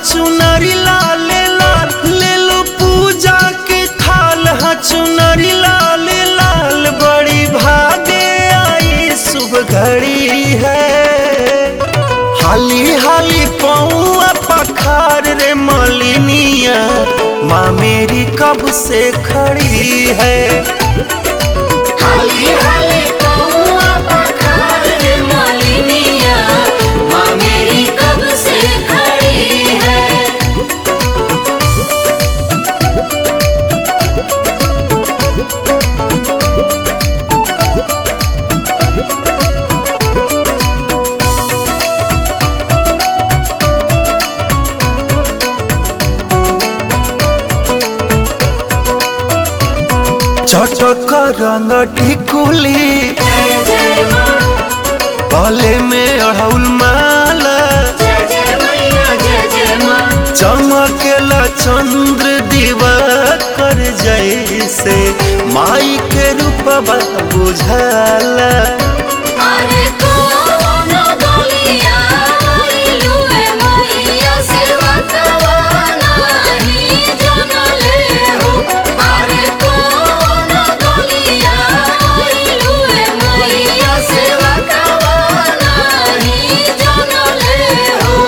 चुनरी लाल लाल ले लो पूजा के थाल हा चुनरी लाल लाल बड़ी भागे आई शुभ घड़ी है हाली हाली पौआ पखार रे मलिनिया माँ मेरी कब से खड़ी है हाली हाली कौआ पखार रे मालिनिया माँ मेरी कब से खड़ी है चटक रंग टिकुली जय जय माँ गले में अड़हुल माला जय जय मैया जय जय माँ चमकेला चंद्र दिवा कर जैसे माई के रूपवा बुझाला अरे कौन गलिया आइलू ए मैया सेवा कवाना ही जनले हो अरे कौन गलिया आइलू ए मैया सेवा कवाना ही जनले हो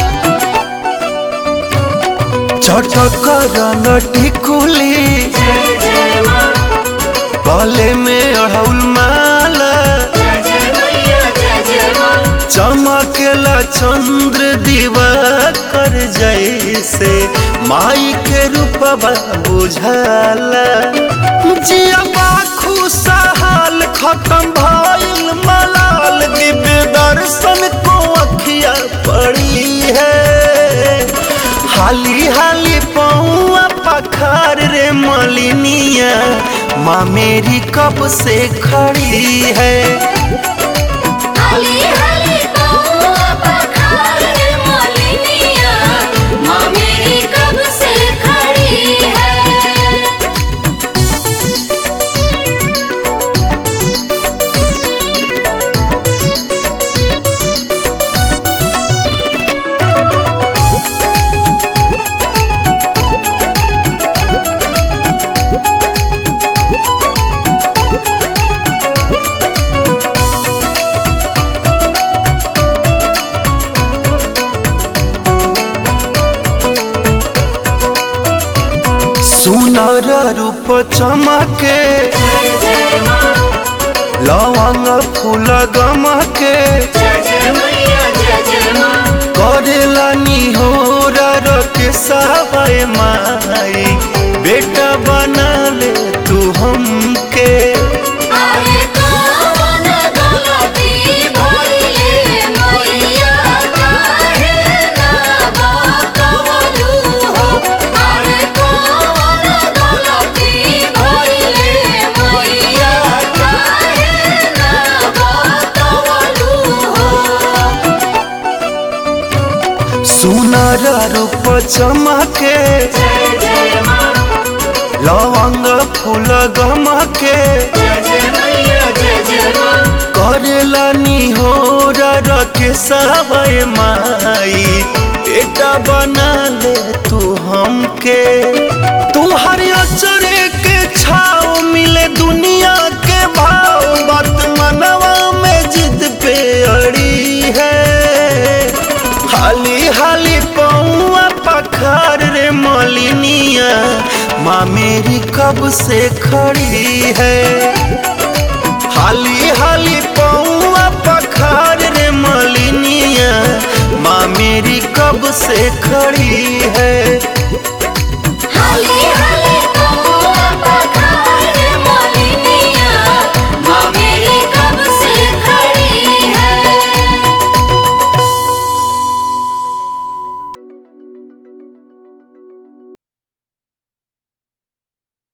चटक रंग टिकुली जय जय माँ गले में अड़हुल माला जय जय मैया जय जय माँ चमकेला चंद्र दिवा कर जैसे माई के रूपवा बुझाला जिया खुशहाल खत्म भइल मलाल दिव्य दर्शन को अखिया पड़ी है हाली हाली पौआ पखार रे मलिनिया माँ मेरी कब से खड़ी है हाली हाली कौआ पखार रे मालिनिया माँ मेरी कब से खड़ी है सुनर रूप चमके जय जय माँ लवंग फूल गमके जय जय मैया जय जय माँ करेला निहोर के सावय माई बेटा बना ले तू हमके अरे कौन गलती भइले मैया काहे ना बतवलू हो अरे कौन गलती भइले मैया काहे ना बतवलू हो सुनर रूप चमके जय जय माँ लवंग फूल गमके जय जय मैया जय जय माँ करेला निहोर के सावय माई बेटा बना ले तू हमके तू हर अचरे के छाव मिले दुनिया के भाव बात मनवा में जिद पे अड़ी है हाली हाली पौआ पखार रे मलिनिया माँ मेरी कब से खड़ी है हाली हाली पौआ पखार रे मलिनिया माँ मेरी कब से खड़ी है